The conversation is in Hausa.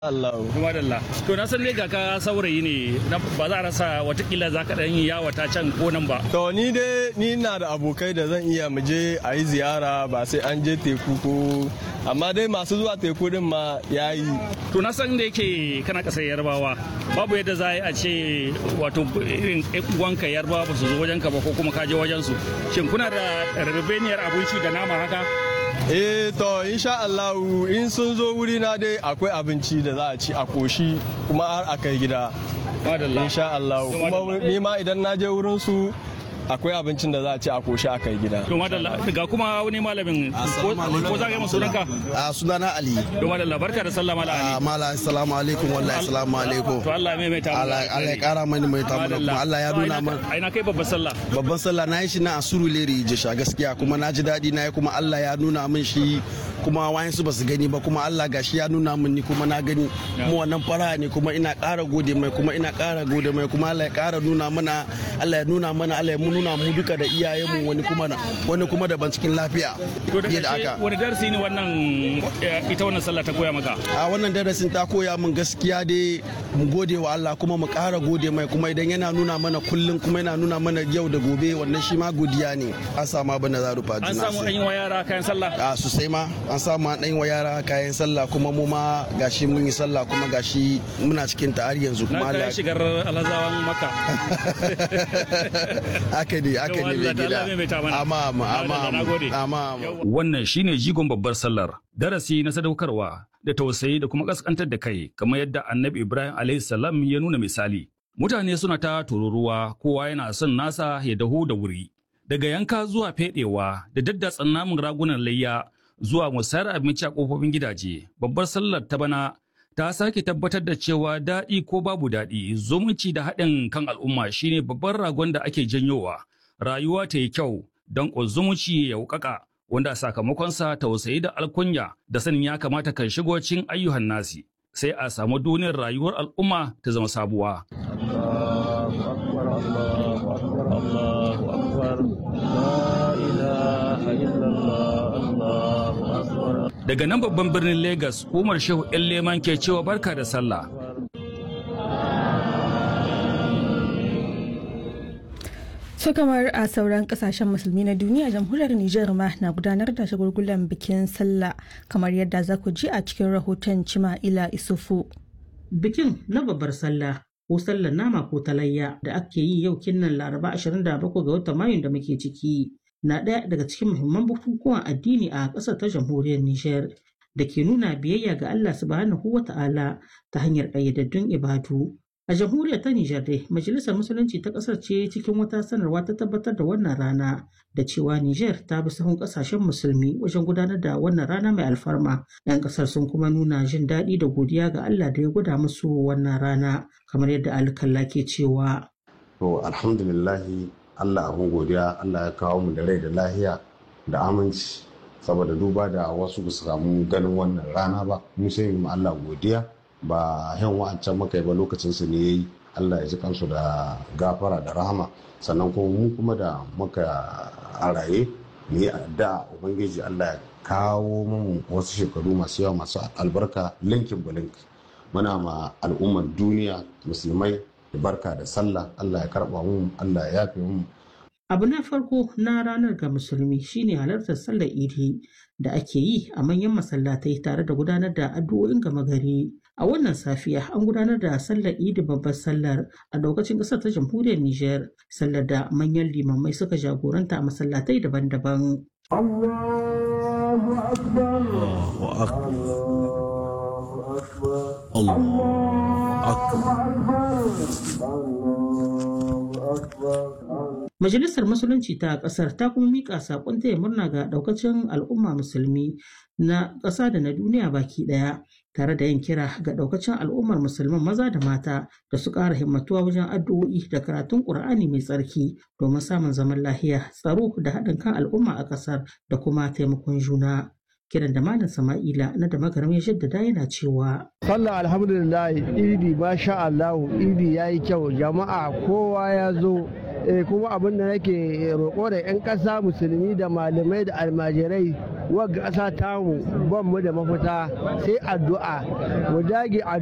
Allah. Kuma da Allah. To na san ne ga ka saurayi ne ba za a rasa watakila za ka ɗan yi yawata can ko nan ba. To ni dai ni na da abokai da zan iya mu je a yi ziyara ba sai an je teku ko amma dai masu zuwa teku din ma ya yi. To na san da yake kana ƙasar yarbawa babu yadda za a ce wato irin uwanka yarbawa ba su zo wajenka ba ko kuma ka je wajen su. Shin kuna da rabebeniyar abinci da nama haka? Eh to insha Allah in sun zo wuri na dai akwai abinci da za a ci a koshi kuma har a kai gida. Insha Allah kuma ni ma idan na je wurin su akwai abincin da za a ci a koshi a kai gida. To madalla ga kuma wani malamin ko za ka yi sunanka? A sunana Ali. To madalla barka da sallah mala Ali. Mala assalamu alaikum wallahi assalamu alaikum. To Allah mai mai ta Allah ya kara mani mai ta kuma Allah ya nuna man. Ai na kai babban sallah. Babban sallah na yi shi na asuru leri jisha gaskiya kuma na ji daɗi na yi kuma Allah ya nuna min shi kuma wayan su basu gani ba kuma Allah gashi ya nuna min ni kuma na gani mu wannan fara ne kuma ina ƙara gode mai kuma ina ƙara gode mai kuma Allah ya ƙara nuna mana Allah ya nuna mana Allah ya nuna mu duka da iyayenmu wani kuma wani kuma daban cikin lafiya fiye da aka wani darasi ne wannan ita wannan sallah ta koya maka a wannan darasin ta koya min gaskiya dai mu gode wa Allah kuma mu ƙara gode mai kuma idan yana nuna mana kullum kuma yana nuna mana yau da gobe wannan shi ma godiya ne an samu abin da za rufa an samu an yi wa yara kayan sallah a sosai ma an samu an ɗan wa yara kayan sallah kuma mu ma gashi mun yi sallah kuma gashi muna cikin ta har yanzu kuma Allah ya shigar alhazawan maka haka ne haka ne mai gida amma amma amma wannan shine jigon babbar sallar darasi na sadaukarwa da tausayi da kuma kaskantar da kai kamar yadda annabi ibrahim alayhi salam ya nuna misali mutane suna ta tururuwa kowa yana son nasa ya dahu da wuri daga yanka zuwa fedewa da daddatsan namun ragunan layya zuwa musayar abinci a kofofin gidaje babbar sallar ta bana ta sake tabbatar da cewa daɗi ko babu daɗi zumunci da haɗin kan al'umma shine babban ragon da ake janyowa rayuwa ta yi kyau don zumunci ya wukaka wanda sakamakonsa tausayi da alkunya da sanin ya kamata kan shigo cikin ayyuhan nasi sai a samu duniyar rayuwar al'umma ta zama sabuwa. Daga nan babban birnin Legas, Umar Shehu ‘yan leman ke cewa barka da sallah. su kamar a sauran kasashen musulmi na duniya jamhuriyar Nijar ma na gudanar da shagulgulan bikin sallah kamar yadda za ku ji a cikin rahoton Cima'ila Isufu. Bikin na babbar sallah ko sallar nama ko talayya da ake yi yau kinnan Laraba 27 ga watan Mayun da muke ciki na ɗaya daga cikin muhimman bukukuwan addini a ƙasar ta jamhuriyar Nijar da ke nuna biyayya ga Allah subhanahu wa ta'ala ta hanyar ƙayyadaddun ibadu. A jamhuriyar ta Nijar dai, Majalisar Musulunci ta ƙasar ce cikin wata sanarwa ta tabbatar da wannan rana da cewa Nijar ta bi sahun ƙasashen musulmi wajen gudanar da wannan rana mai alfarma. 'Yan ƙasar sun kuma nuna jin daɗi da godiya ga Allah da ya gwada musu wannan rana, kamar yadda alkalla ke cewa. To alhamdulillahi Allah abin godiya Allah ya kawo mu da rai da lahiya da aminci saboda duba da wasu ba su samu ganin wannan rana ba mu sai mu Allah godiya ba yan wa'ancan muka yi ba lokacin su ne yayi Allah ya ji kansu da gafara da rahama sannan kuma mu kuma da muka a raye mu yi addu'a ubangiji Allah ya kawo mu wasu shekaru masu yawa masu albarka linkin bulink muna ma al'ummar duniya musulmai barka da sallah Allah ya karba mu Allah ya yafe mu Abu na farko na ranar ga musulmi shine halartar sallar idi da ake yi a manyan masallatai tare da gudanar da addu'o'in gama gari. A wannan safiya an gudanar da sallar idi babbar sallar a lokacin ƙasar ta jamhuriyar Nijar, sallar da manyan limamai suka jagoranta a masallatai daban-daban. Allahu Akbar. Allahu Majalisar Musulunci ta ƙasar ta kuma miƙa saƙon taya murna ga ɗaukacin al'umma musulmi na ƙasa da na duniya baki ɗaya tare da yin kira ga ɗaukacin al'ummar musulman maza da mata da su ƙara himmatuwa wajen addu'o'i da karatun ƙur'ani mai tsarki domin samun zaman lahiya tsaro da haɗin kan al'umma a ƙasar da kuma taimakon juna. kiran da malam sama'ila na da magaram ya jaddada yana cewa sallah alhamdulillah idi masha Allah idi yayi kyau jama'a kowa ya zo kuma abin da nake roƙo da 'yan ƙasa musulmi da malamai da almajirai wagga ƙasa tamu ban mu da mafita sai addu'a mu dage